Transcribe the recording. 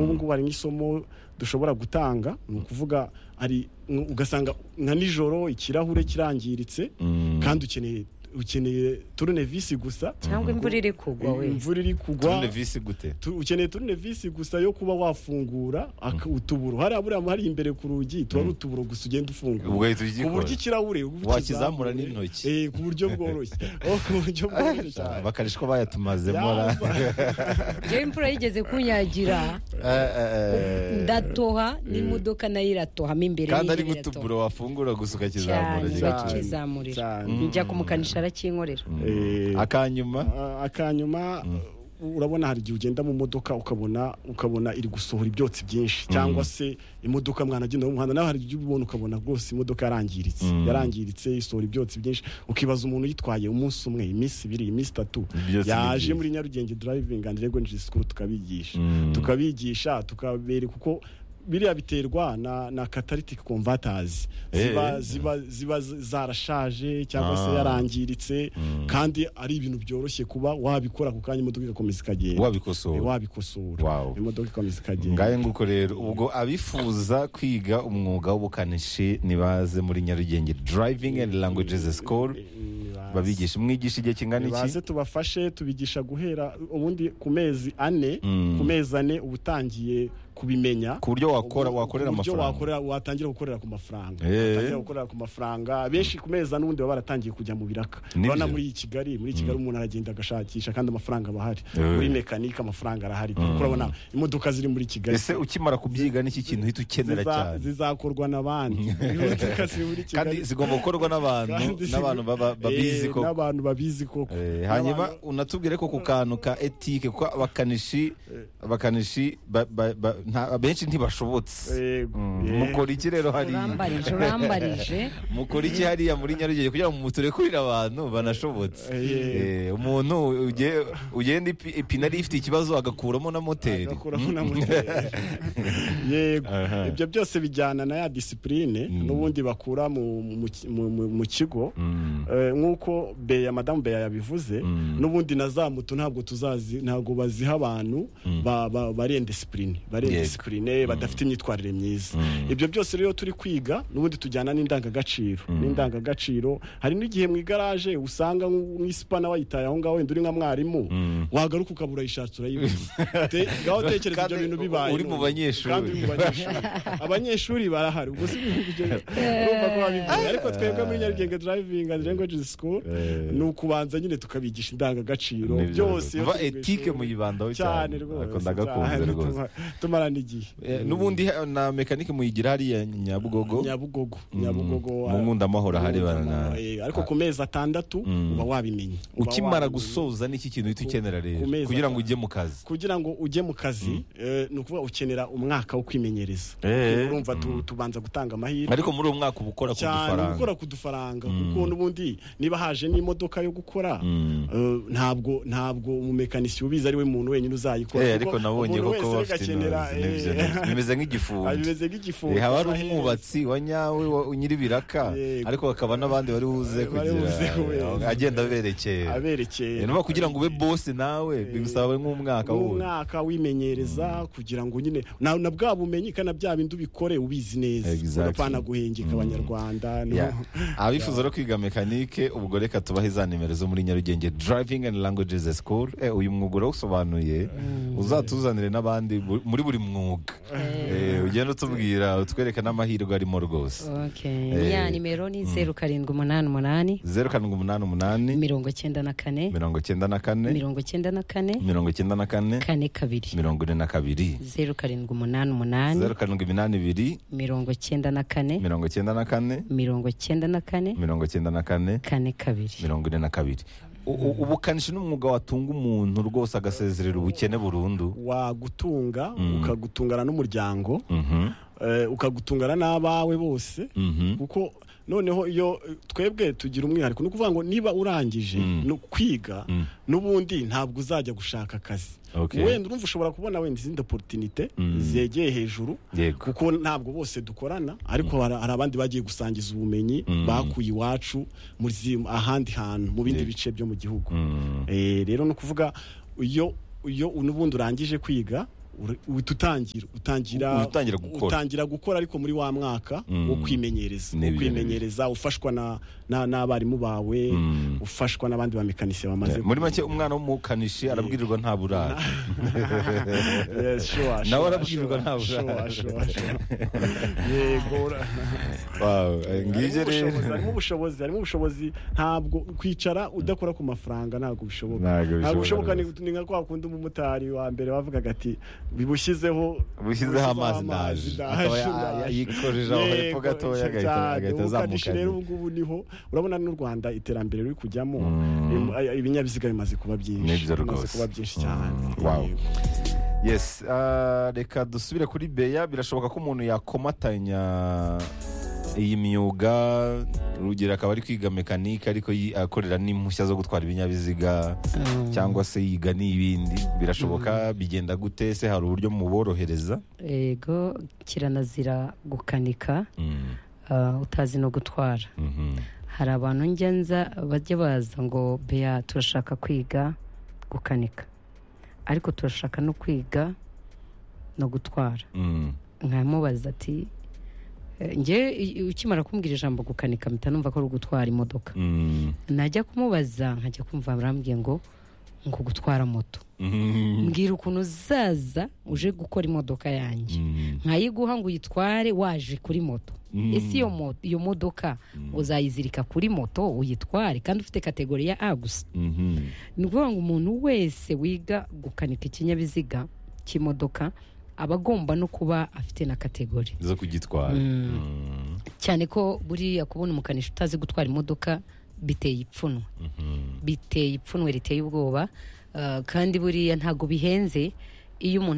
ahubwo hari nk'isomo dushobora gutanga ni ukuvuga hari ugasanga nka nijoro ikirahure kirangiritse kandi ukeneye ukeneye turunevisi gusa cyangwa imvura iri kugwa we imvura iri kugwa turunevisi gute tu- ukeneye turunevisi gusa yo kuba wafungura aka- utuburo hariya buriya hari imbere ku rugi tuba ari utuburo gusa ugenda Ubwo ufungura uhita ku buryo ugikora ikirahure Wakizamura n'intoki. eh ku buryo bworoshye Oh, ku buryo bworoshye Ah, cyane bakarishwa bayatumazemo ra. iyo imvura yigeze kunyagira Eh, eh, eh. ndatoha n'imodoka nayo iratohamo imbere kandi ari y'intebe iratoha. gutuburo wafungura gusa ukakizamura cyane gake. cyane. bakizamurira Cyane. njya kumukanisha arakingorera Eh, akanyuma a- akanyuma urabona hari igihe ugenda mu modoka ukabona ukabona iri gusohora ibyotsi byinshi cyangwa se imodoka mwanagenda mu muhanda nawe hari igihe ubona ukabona rwose imodoka yarangiritse yarangiritse isohora ibyotsi byinshi ukibaza umuntu yitwaye umunsi umwe iminsi ibiri iminsi itatu Ibyotsi yaje bigiye. muri Nyarugenge driving and regonji school tukabigisha Mm. tukabigisha tukabereka uko biriya biterwa na, na catalytic converters ziba, Eh. ziba, ziba z- zarashaje cyangwa se Ah. yarangiritse kandi ari ibintu byoroshye kuba wabikora ku kanya imodoka igakomeza ikagenda Wabikosora. wabikosora Wow. imodoka ikomeza ikagenda ngahe nguko rero ubwo abifuza kwiga umwuga w'ubukanishi nibaze muri nyarugenge driving and languages school Nibaze. babigisha mwigisha igihe kingana baze iki tubafashe tubigisha guhera ubundi ku mezi ane Mm. ku mezi ane uba utangiye kubimenya ku buryo wakora wakorera uburyo amafaranga wakorera watangira gukorera ku mafaranga Eh. watangira gukorera ku mafaranga benshi ku meza n'ubundi baba baratangiye kujya mu biraka Nibyo. urabona muri iyi Kigali muri iyi Kigali umuntu aragenda agashakisha kandi amafaranga aba ahari Eh. muri mekanike amafaranga arahari urabona imodoka ziri muri Kigali ese ukimara kubyiga n'iki kintu uhita ukenera ziza- cyane zizakorwa n'abandi imodoka ziri muri kandi Kigali zigomba gukorwa n'abantu kandi ziri- n'abantu baba- babizi Eh, koko n'abantu babizi koko Eh, hanyuma N'abantu- unatubwire ko ku kantu ka etike kuko abakanishi abakanishi ba- ba- ba- nta- abenshi ntibashobotse Eh, Mm, eh. mukora iki rero hariya urambarije urambarije mukora iki hariya muri nyarugenge kugira ngo muturekurire abantu banashobotse Eh. Eh, umuntu uge- ugenda ipi- ipine ari ifite ikibazo agakuramo na moteri agakuramo na moteri yego Aha. ibyo byose bijyana na ya disipurine Mm. n'ubundi bakura mu- mu ki- mu- mu- mu kigo Mm. Eh, nk'uko beya madamu beya yabivuze Mm. n'ubundi na za moto ntabwo tuzazi ntabwo baziha abantu ba- ba- bari indisipurine bari Yego. indisipurine badafite imyitwarire myiza ibyo byose rero turi kwiga n'ubundi tujyana n'indangagaciro n'indangagaciro hari n'igihe mu igaraje usanga nk'u- nk'isipana wayitaye aho ngaho wenda uri nka mwarimu wagaruka ukabura yishatse urayibuze Te- ngaho tekereza ibyo Kandi bintu bibaye uri mu none. banyeshuri. kandi uri mu banyeshuri abanyeshuri barahari ubwo si ibyo urumva ko babivuze ariko twebwe muri nyarugenge driving and language school Eh. ni ukubanza nyine tukabigisha indangagaciro Nibyo. byose iyo Umva turi mu etike ishuri. muyibandaho cyane rwose Ako ndagakunze cyane, rwose tuma- tumarana igihe Eh, n'ubundi ha- na mekanike muyigira hariya nyabugogo nyabugogo Mm. nyabugogo Mu Nkundamahoro hari bana- Nkundamahoro, eh, ariko ku mezi atandatu Mm. uba wabimenye Uba ukimara wabimenye. gusoza n'iki kintu uhita ukenera rero ku mezi kugira ngo atanu. ujye mu kazi kugira ngo ujye mu kazi eh, ni ukuvuga ukenera umwaka wo kwimenyereza Eh. urumva tu- tubanza gutanga amahirwe ariko muri uwo mwaka uba ukora ku cyane uba dufaranga ukora ku dufaranga kuko n'ubundi niba haje n'imodoka yo gukora eh, ntabwo ntabwo umumekanisiye ubizi ari we muntu wenyine uzayikora Eh, kuko ariko nabonye umuntu koko wese bafite agakenera, intozi n'ibyo eh, nabyo. bimeze nk'igifundi bimeze nk'igifungo Eh, haba hari cy'amaherere. umwubatsi wa nyawe wa- nyir'ibiraka Yego. ariko hakaba n'abandi bari buze Bari buze kubereka. kugira agenda aberekera aberekeye Eh, nuba kugira ngo ube bosi nawe bigusaba nk'umwaka wundi umwaka wimenyereza kugira ngo nyine na, na bwa bumenyi kandi na bya bindi ubikore ubizi neza Exactly. urapana guhengeka abanyarwanda no- Ya. abifuza no kwiga mekanike ubwo reka tubahe za nimero zo muri nyarugenge driving and languages school eh, uyu mwuga urawusobanuye uzatuzanire n'abandi bu- muri buri mwuga Eh, ugenda utubwira utwereka n'amahirwe arimo rwose Okay. Eh. ya nimero ni zeru karindwi umunani umunani zeru karindwi umunani umunani mirongo cyenda na kane mirongo icyenda na kane mirongo cyenda na kane mirongo icyenda na kane kane kabiri mirongo ine na kabiri zeru karindwi umunani umunani zeru karindwi iminani ibiri mirongo cyenda na kane mirongo icyenda na kane mirongo cyenda na kane mirongo icyenda na kane kane kabiri mirongo ine na kabiri U- u- ubukanishi n'umwuga watunga umuntu rwose agasezerera ubukene burundu wagutunga ukagutungana n'umuryango Mhm, eh, ukagutungana n'abawe bose mhm. kuko noneho iyo eh, twebwe tugira umwihariko ni ukuvuga ngo niba urangije no kwiga n'ubundi ntabwo uzajya gushaka akazi Okay. wenda urumva ushobora kubona wenda izindi oporutinite Mm. zegeye hejuru yego kuko ntabwo bose dukorana ariko hari hari abandi bagiye gusangiza ubumenyi Mm. bakuye iwacu mu zi- ahandi hantu mu bindi Yego. bice byo mu gihugu Mm. Eh, rero ni ukuvuga iyo iyo n'ubundi urangije kwiga uri- uhita utangira utangira Utangira gukora. utangira gukora ariko muri wa mwaka Mm. wo kwimenyereza wo Ni ibintu kwimenyereza ufashwa na na- n'abarimu bawe ufashwa n'abandi bamekanisie bamaze muri make umwana w'umukanishi arabwirirwa nta burara Yes, sure, Nawe sure, arabwirirwa sure, nta burara. sure, sure, sure. Yego ura- Wow, eh, harimo ngibyo rero ubushobozi, harimo ubushobozi harimo ubushobozi ntabwo kwicara udakora ku mafaranga ntabwo bishoboka Ntabwo ntabwo bishoboka bishoboka ni ni nka kwa kundi umumotari wa mbere wavugaga ati bibushyizeho bushyizeho amazi ndaje akaba ya- ya- yikojeje aho hepfo gatoya agahita- agahita ubukanishi rero azamuka ubu ngubu niho urabona n'u rwanda iterambere riri kujyamo Mm. im- ay- ibinyabiziga bimaze kuba byinshi Nibyo bimaze rwose. kuba byinshi cyane Mm, wow. Yego. yes ah, reka dusubire kuri beya birashoboka ko umuntu yakomatanya iyi myuga urugero akaba ari kwiga mekanike ariko yi- akorera n'impushya zo gutwara ibinyabiziga cyangwa se yiga n'ibindi birashoboka bigenda gute se hari uburyo muborohereza yego kiranazira gukanika Mm, ah, utazi no gutwara mhm. hari abantu njya nza bajya baza ngo beya turashaka kwiga gukanika ariko turashaka no kwiga no gutwara Mm, nkamubaza ati "Eh, njye i- ukimara kumbwira ijambo gukanika mpita numva ko ari ugutwara imodoka mm, najya kumubaza nkajya kumva barambwiye ngo ngo gutwara moto mhm, mbwira ukuntu uzaza uje gukora imodoka yanjye mm, nkayiguha ngo uyitware waje kuri moto Mm. ese iyo mo- iyo modoka uzayizirika kuri moto uyitware kandi ufite kategori ya a gusa mhm. ni ukuvuga ngo umuntu wese wiga gukanika ikinyabiziga cy'imodoka aba agomba no kuba afite na kategori zo kugitwara Mm, cyane ko buriya kubona umukanishi utazi gutwara imodoka biteye ipfunwe mhm. biteye ipfunwe riteye ubwoba ah, kandi buriya ntabwo bihenze iyo umuntu